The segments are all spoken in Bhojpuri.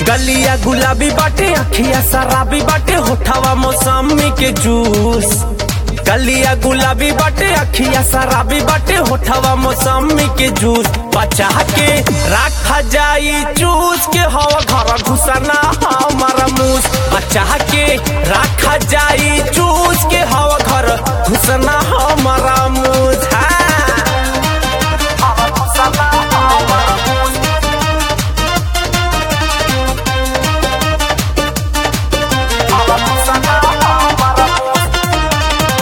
गलिया गुलाबी बाटे अखिया शराबी बाटे होठावा मौसमी के जूस गलिया गुलाबी बाटे अखिया शराबी बाटे होठावा मौसमी के जूस बचा के रखा जाई चूस के हवा घर घुसना हमारा मूस बचा के रखा जाई चूस के हवा घर घुसना हमारा मूस हाँ। हवा घुसना हमारा मूस। हवा घुसना हमारा मूस।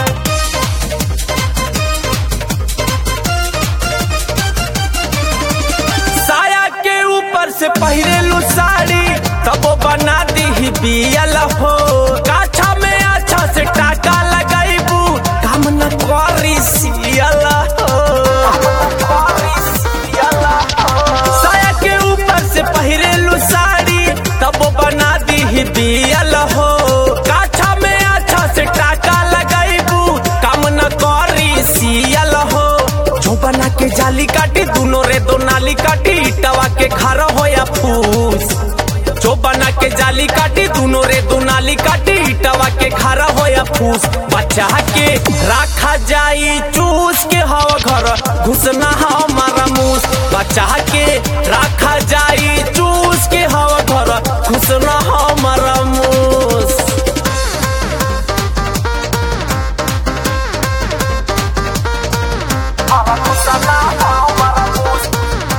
साया के ऊपर से पहिरेलू साड़ी तब वो बना दी बियल हो काछा में अच्छा से टाका लगाईबू काम न करी सियल हो साया के ऊपर से पहिरेलू साड़ी तब वो बना दी बियल हो काछा में अच्छा से टाका लगाईबू काम न करी सियल हो जो बना के जाली काटी दोनों रे दो नाली काटी इटवा के घर हो या फूस जो बना के जाली काटी दोनों रे दो नाली काटी इटवा के घर हो या फूस बचा के रखा जाई चूस के हवा घर घुसना हमारा मूस बचा के रखा जाई चूस के हवा घर घुसना हमारा मूस हवा घुसना हमारा मूस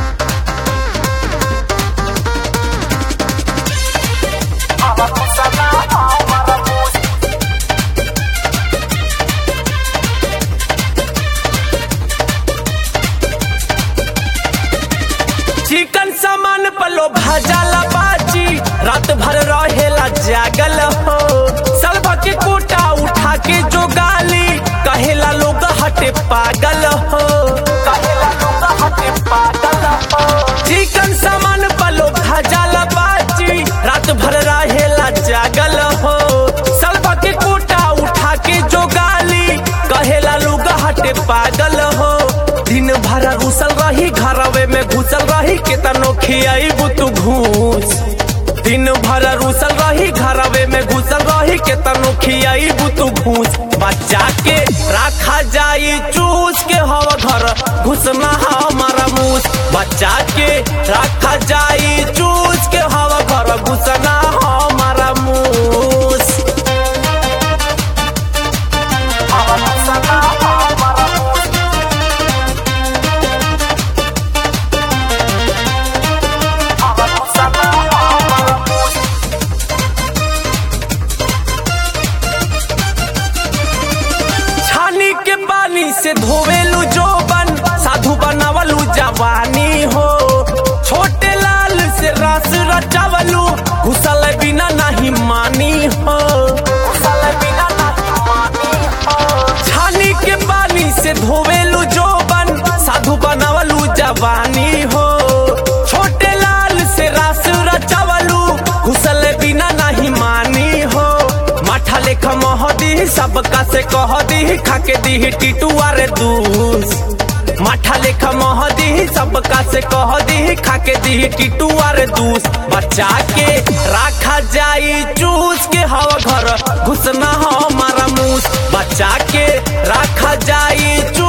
हवा घुसना हमारा मूस चिकन सामान पलो भाजाला बाजी रात भर रहेला जागल हो सलवा के कोटा उठा के जो गाली कहेला लोग हटे पागल हो कहेला लोग हटे पागल हो चिकन सामान पलो भाजाला बाजी रात भर रहेला जागल हो सलवा के कोटा उठा के जो गाली कहेला लोग हटे पागल हो दिन भर घुसल रही घरवे में घुसल रही केतनो खियाईबू तू घूस दिन भर रुसल रही घरवे में घुसल रही केतनो खियाईबू तू घूस बच्चा के रखा जाई चूस के हवा घर घुसना हमारा मूस बच्चा के रखा जाई चूस के हवा घर घुसना हमारा मूस हवा घुसना हमारा मूस हवा घुसना हमारा मूस छानी के पानी से धोवेलू जोबन साधु बनावलू जवानी हो छोटे लाल से रस रचावलू घुसल बिना नहीं मानी हो घुसल बिना नहीं मानी हो छानी के पानी से धोवेलू जोबन साधु बनावलू जवानी हो छोटे लाल से रस रचावलू घुसल बिना नहीं मानी हो माठा लेखा महदी सबका से कह दी खाके दी टिटुआ रे दूस माठा लेखा महदी सबका से कह दी खाके दी टिटुआ रे दूस बचा के रखा जाई चूस के हवा घर घुसना हमारा मूस बचा के रखा जाई चूस